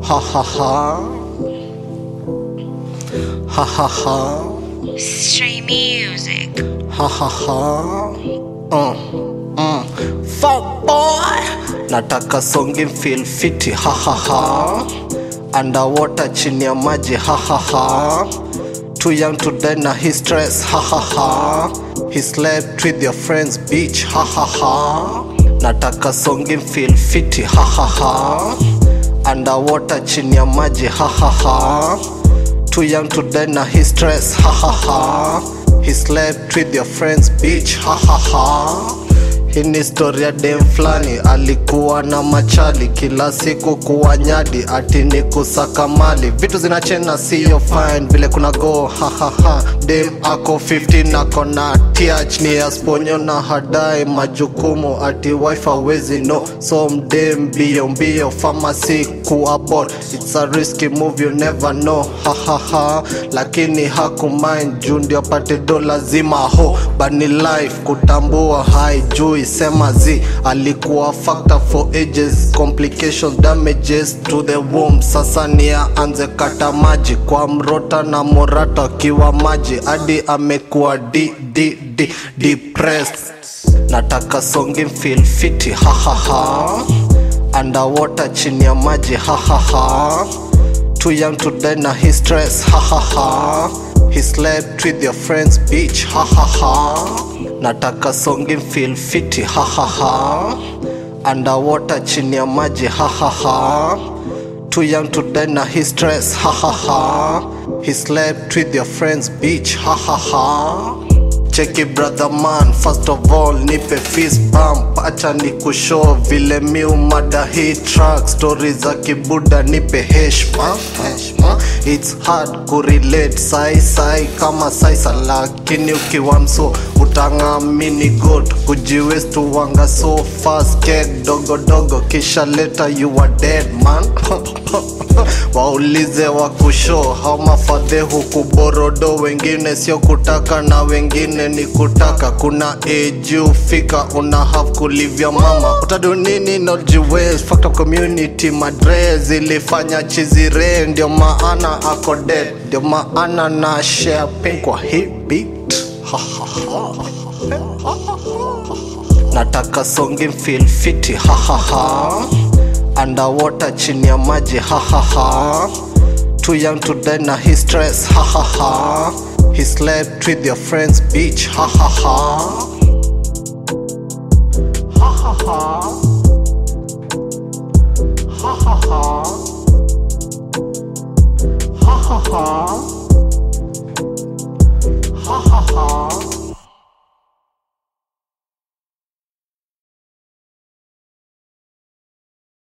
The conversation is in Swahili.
Ha ha ha. Ha ha ha. Stray music. Ha ha ha. Mm. Mm. Fuck boy. Nataka songi feel fiti. Ha ha ha. Underwater chini ya maji. Ha ha ha. Too young to die na his stress. Ha ha ha. He slept with your friends beach. Ha ha ha. Nataka songi feel fiti. Ha ha ha. Underwater chini ya maji. Ha ha ha. Too young to die na his stress. Ha ha ha. He slept with your friends beach. Ha ha ha. Hii ni story ya dem flani alikuwa na machali kila siku kuwa nyadi ati ni kusaka mali vitu zinachena siyo fine vile kuna go ha ha ha dem ako 15 ako na tiach ni asponyo na hadai majukumu ati wife awezi no so mdem mbio mbio pharmacy kuabot it's a risky move you never know ha ha ha lakini hakumind juu ndio apate do lazima ho bani life kutambua haijui sema z alikuwa factor for ages complications damages to the womb sasa ni aanze kata maji kwa mrota na morata akiwa maji hadi amekuwa d d d depressed nataka songi feel fiti ha ha ha underwater chini ya maji ha ha ha too young to die na his stress ha ha ha he slept with your friends beach ha ha ha nataka songi feel fiti ha ha ha underwater chini ya maji ha ha ha too young to die na his stress ha ha ha he slept with your friends beach ha ha ha cheki brother man first of all nipe fist bump acha ni kushow vile miu mada hii track story za kibuda nipe heshma heshma it's hard kurelate sai sai kama saisa lakini ukiwa mso utangamini god kujiwest wanga so fast keg dogo dogo kisha leta you are dead man waulize wa kusho haumafadhe huku borodo wengine sio kutaka na wengine ni kutaka kuna eju fika una have kulivya mama utadunini nojiwes factor community madre zilifanya chizire ndio maana ako dead ndio maana na share pain kwa hii beat Ha, ha, ha. nataka songi feel fiti ha ha ha underwater chini ya maji ha ha ha too young to die na his stress ha ha ha he slept with your friends beach ha ha ha ha ha ha ha ha ha ha ha ha ha ha ha